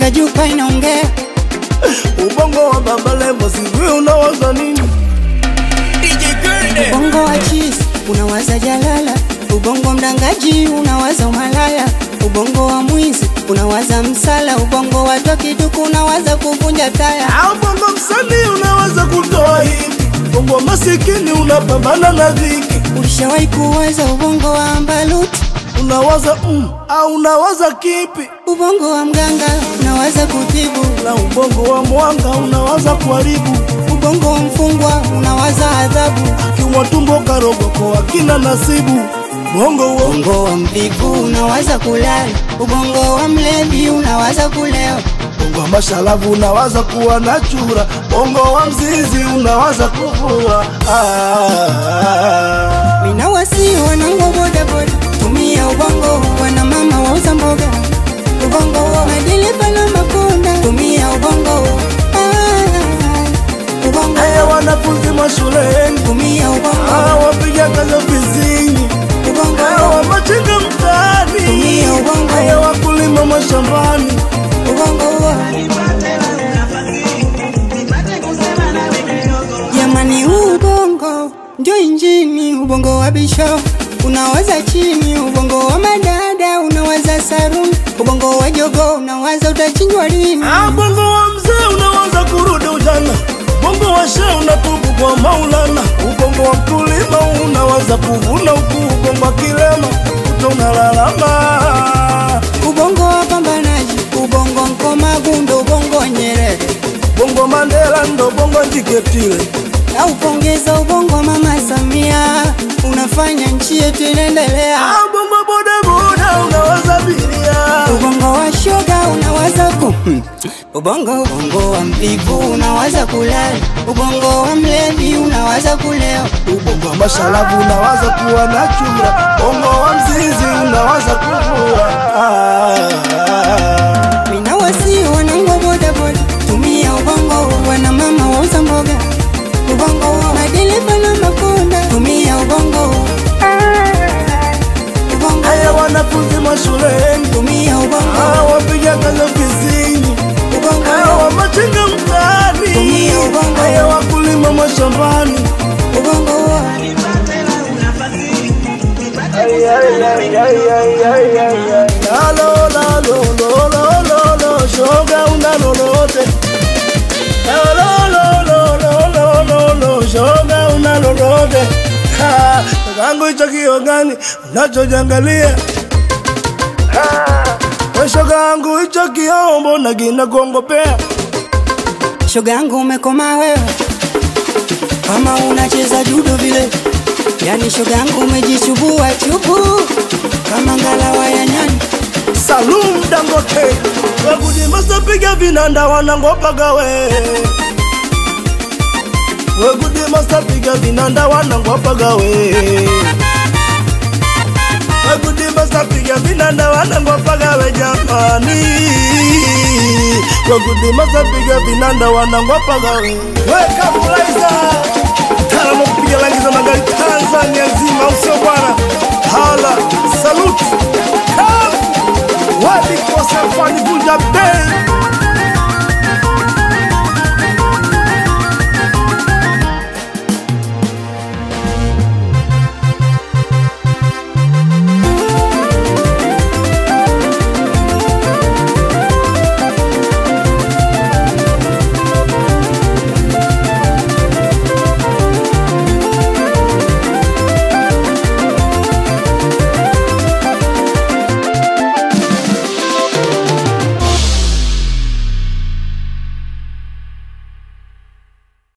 Iringa jupa inaongea Ubongo wa Baba Levo sijui unawaza nini? Ubongo wa cheese unawaza jalala, ubongo mdangaji unawaza umalaya, ubongo wa mwizi unawaza msala, ubongo wa tokiduku unawaza kuvunja taya. Au bongo msanii unaweza kutoa hivi, bongo masikini unapambana na dhiki, Ulishawahi kuwaza ubongo wa ambaluti, unawaza mm, au unawaza kipi? ubongo wa mganga unawaza kutibu, Na ubongo wa mwanga unawaza kuharibu, ubongo wa mfungwa unawaza adhabu, kiwa tumbo karogoko akina nasibu. Bongo wa ubongo wa mvivu unawaza kulala, ubongo wa mlevi unawaza kulewa. bongo wa mashalavu unawaza kuwa na chura, bongo wa mzizi unawaza kuvua. Ah, Mina wasi wanangu boda boda, tumia ubongo wana mama wauza mboga, ubongo wa madereva na makunda, tumia ubongo ah, ubongo haya wanafunzi mashuleni, tumia ubongo hawa wapiga kazi ofisini ubongo Hawa machinga mtaani, Tumia ubongo. haya wakulima mashambani, ubongo wa jamani, huu ubongo ndio injini, ubongo wa bisho unawaza chini, ubongo wa madada unawaza saruni, ubongo wa jogo unawaza utachinjwa lini. Ah, bongo wa mzee unawaza kurudi ujana, bongo wa shehe unatubu kwa Maulana, ubongo wa mkulima unawaza kuvuna huku, ubongo wa kilema uta unalalama. ubongo wa pambanaji, ubongo Nkomagundo, ubongo Nyerere, Bongo Mandela ndo bongo Jiketile, na upongeza ubongo Mama Samia, unafanya nchi yetu inaendelea. ah, bongo bodaboda unawaza abiria, Ubongo wa shoga unawaza ku ubongo ubongo wa mvivu unawaza kulala, ubongo wa mlevi unawaza kulewa, ubongo wa mashalavu unawaza kuwa na chura, bongo wa mzizi unawaza kuvua. Ah, mina wasi wanangu boda boda, tumia ubongo wana mama wauza mboga, ubongo wa madereva na makunda, tumia ubongo ubongo haya wanafunzi mashuleni tumia ubongo Hawa wapiga kazi ofisini, ubongo hawa machinga mtaani, Tumia ubongo. haya wakulima mashambani. ubongo wa Lalo, lalo, lo, lo, lo, lo, shoga una lolote. Lalo, lo, lo, lo, lo, lo, lo, shoga una lolote. Ha, Kakangu hicho kio gani unachojangalia? We shoga yangu hicho kiombo na kina kuongopea shoga yangu umekoma wewe, kama unacheza judo vile, yani shoga yangu umejichubua chubu kama ngalawa ya nyani. Salum Dangote wekudimasa piga vinanda wanangopaga we wekudimasa piga vinanda wanangopaga we wekudimasa piga vinanda wanangopaga we jamani wekudimasa piga vinanda wanangopaga we wekabulaiza taalamu kupiga rangi za magari Tanzania nzima usio bwana hala saluti kafu wadi kwa safari vunja bei